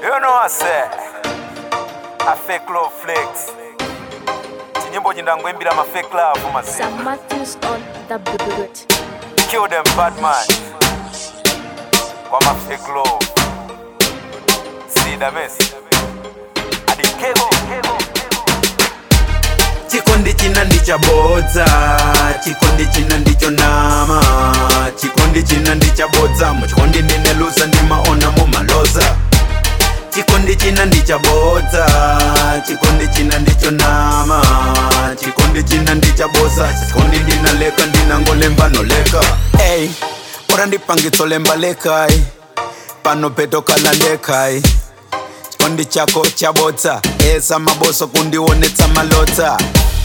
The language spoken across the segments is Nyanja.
You know I say a fake love flex. Chinyimbo chindangoimbira ma fake love mazina. Sam Matthews on the beat. Kill them bad man. Kwa ma fake love. See the mess. Adi kego. chikondi china ndichabodza chikondi china ndicho nama chikondi china ndichabodza muchikondi ndinelusa ndimaona mumaloza chikondi china ndichabodza chikondi china ndicho nama chikondi china ndichabodza chikondi ndinaleka ndinangolemba noleka ey ora ndipangitsolemba lekai pano petokala ndekai chikondi chako chabodza esa maboso kundionetsa malota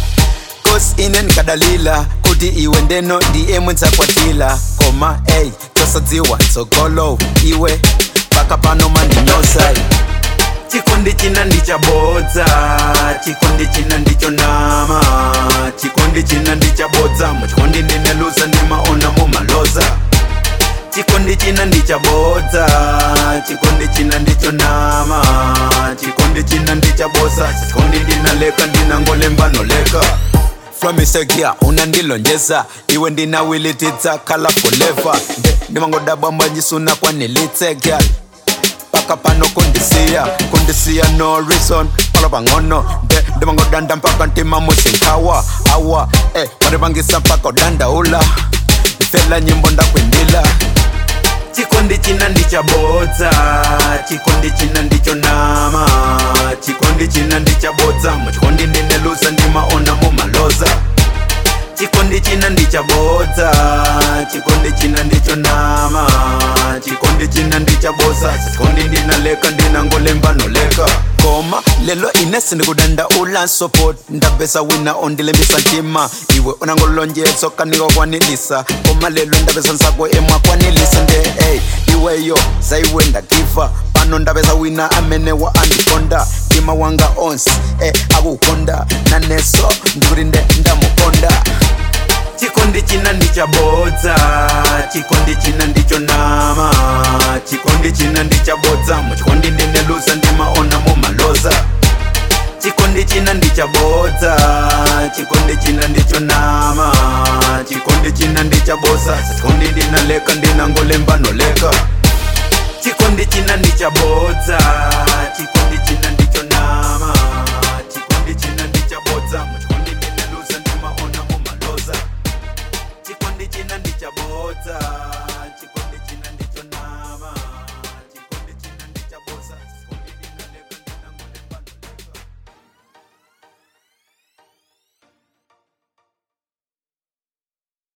kosi ine ndikadalila kuti iwe ndeno ndiye mwidzakwatila koma ey tosadziwa tsogolo iwe paka pano mandinyosa chikondi china ndichabodza chikondi china ndicho nama chikondi china ndichabodza muchikondi ndinelusa ndimaona mumaloza chikondi china ndichabodza chikondi china ndicho nama chikondi china ndichabodza chikondi ndinaleka ndinangolemba noleka flamisegia unandilonjeza iwe ndinawilitidza kala forever nde ndimangodabwa mbanyisuna kwanilitse gyal paka pano kundisiya kundisiya no reason palo pang'ono nde ndimangodanda mpaka ntima musinkawa awa eh, marivangisa mpaka udandaula ndifela nyimbo ndakwindila chikondi china ndichabodza chikondi china ndicho nama chikondi china ndichabodza muchikondi ndinelusa ndimaona mumaloza chikondi china ndichabodza chikondi china ndicho nama chikondi china ndichabodza chikondi ndinaleka ndinangolemba noleka koma lelo ine sindikudanda ula support ndapesa wina ondilembisa ntima iwe unangolonjeso kanikokwanilisa koma lelo ndapesa nsako emwakwanilisa nde ey iweyo zaiwe ndakifa pano ndapesa wina amene wa andikonda mtima wanga onse e akukonda naneso ndikuti nde ndamukonda chikondi china ndichabodza chikondi china ndicho nama chikondi china ndichabodza muchikondi ndinelusa ndimaona mumaloza chikondi china ndichabodza chikondi china ndicho nama chikondi china ndichabodza chikondi ndinaleka ndinangolemba noleka chikondi china ndichabodza